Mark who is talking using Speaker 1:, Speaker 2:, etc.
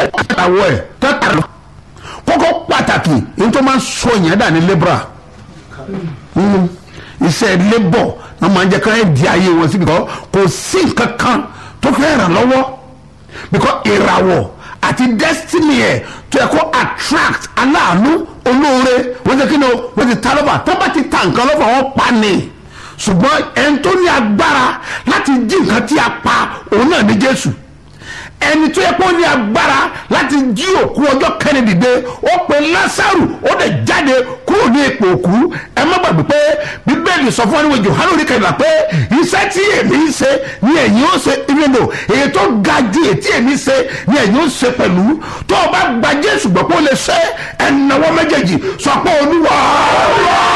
Speaker 1: àwọ̀ ẹ̀ tẹ́tà lọ kókó pàtàkì ní tó máa ń sọ yẹn dà ní lébra Mm. iṣẹ́ labour náà máa ń jẹ́ ká ẹ̀ di ayé wọn sí because kò sí nǹkan kan tó fẹ́ ràn lọ́wọ́ because ìràwọ̀ àti destiny ẹ̀ tó yẹ kó attract aláàánú olóore wọ́n ti kí ni o wọ́n ti ta lọ́fà tó bá ti ta nǹkan lọ́fà wọ́n pa ni ṣùgbọ́n ẹni tó ní agbára láti jí nǹkan tí a pa òun náà ní Jésù ẹni tó yẹ kó ní agbára láti jí òkú ọjọ́ kẹ́ni dìde ó pe Lásárù ó dẹ̀ jáde kúrò ní ipò òkú ẹ má gbàgbé pé bíbélì sọ fún ẹniwèé Jòhánù orí kẹrìnlá pé iṣẹ́ tí èmi ń ṣe ni ẹ̀yin ó ṣe ìrìnà èyí tó ga ju èyí tí èmi ṣe ni ẹ̀yin ó ṣe pẹ̀lú tó o bá gba Jésù gbọ́ pé ó lè ṣe ẹ̀nàwọ́ méjèèjì sọ pé Olúwa